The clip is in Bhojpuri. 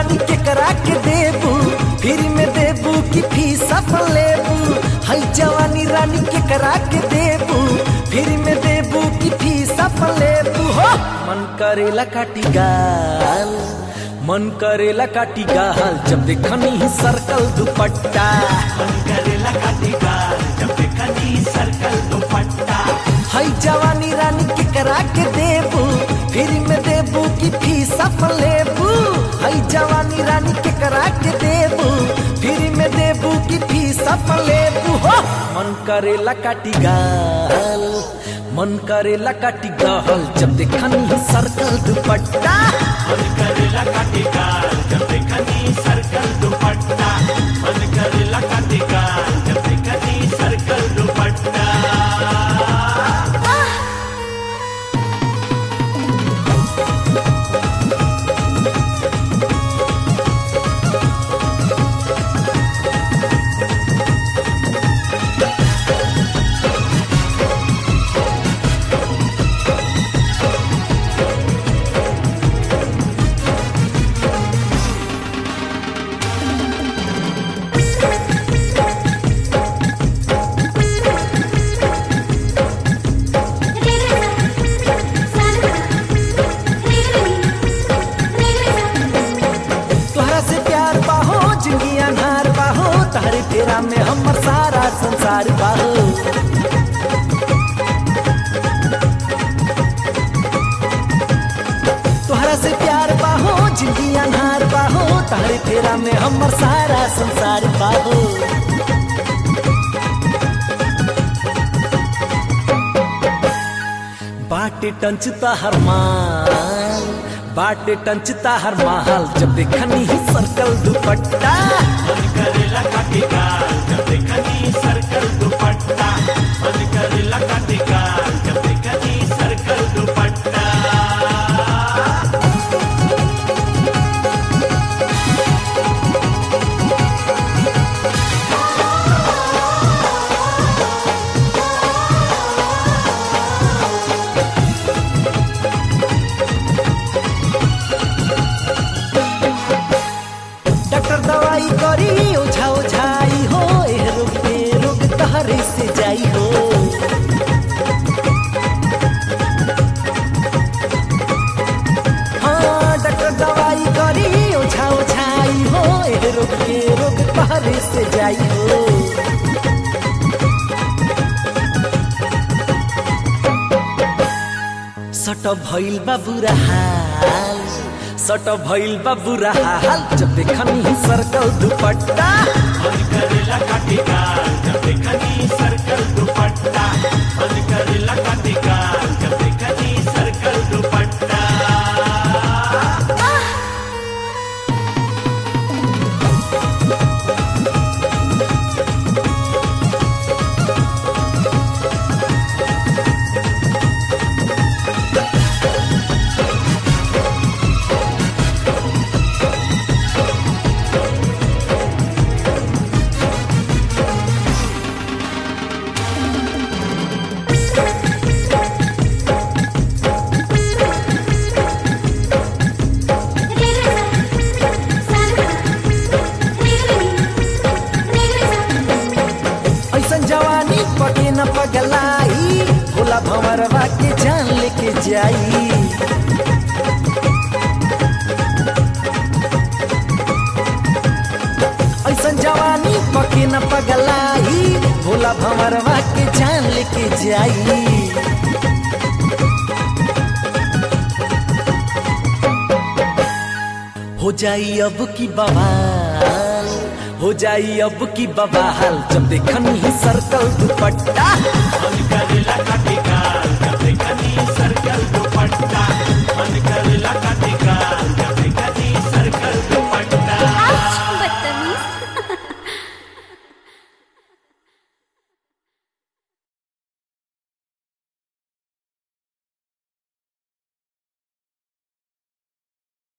रानी के करा के देबू फिर में देबू कि फीस अपन लेबू हई जवानी रानी के करा के देबू फिर में देबू कि फीस अपन लेबू हो मन करेला काटी गाल मन करेला काटी गाल जब देखनी ही सर्कल दुपट्टा मन करेला काटेगा जब देखनी सर्कल दुपट्टा हई जवानी रानी के करा के देबू फिर में देबू कि फीस अपन लेबू हई जवानी रानी के करा के देबू फिर में देबू कि फीस अपन लेबू हो मन करेला काटी गाल मन करेला काटी गाल जब देखनी ही सर्कल दुपट्टा मन करेला काटेगा जब देखनी सर्कल दुपट्टा मन करेला काटेगा जब देखनी सर्कल दुपट्टा तोहरा से प्यार बाहो जिंदगी अनहार बाहो तारे फेरा में हमर सारा संसार बाहो तोहरा से प्यार बाहो जिंदगी अनहार बाहो तारे फेरा में हमर सारा संसार बाहो बाटे टंचता हर माल बाटे टंचता हर माल जब देखनी ही सर्कल दुपट्टा मन करेला काटेगा जब देखनी सर्कल दुपट्टा मन करेला काटेगा जब देखनी सर्कल दुपट्टा डॉक्टर दवाई करी ओझा ओझाई हो ए रोग पे रोग तहरे से जाई हो हाँ डॉक्टर दवाई करी ओझा ओझाई हो ए रोग पे रोग तहरे से जाई हो सट भइल बा बुरा हाल सट भइल बा बुरा हाल जब देखनी ही सर्कल दुपट्टा मन करेला काटेगा जब देखनी सर्कल दुपट्टा मन करेला काटेगा जब देखनी सर्कल दुपट्टा ऐसन जवानी पटे न पगलाई भोला भंवरवा के जान लेके जाई ऐसन जवानी पके न पगलाई भोला भंवरवा के जान लेके जाई हो जाई अब की बवाल हो जाई अब की बवाल जब देखनी ही सर्कल दुपट्टा मन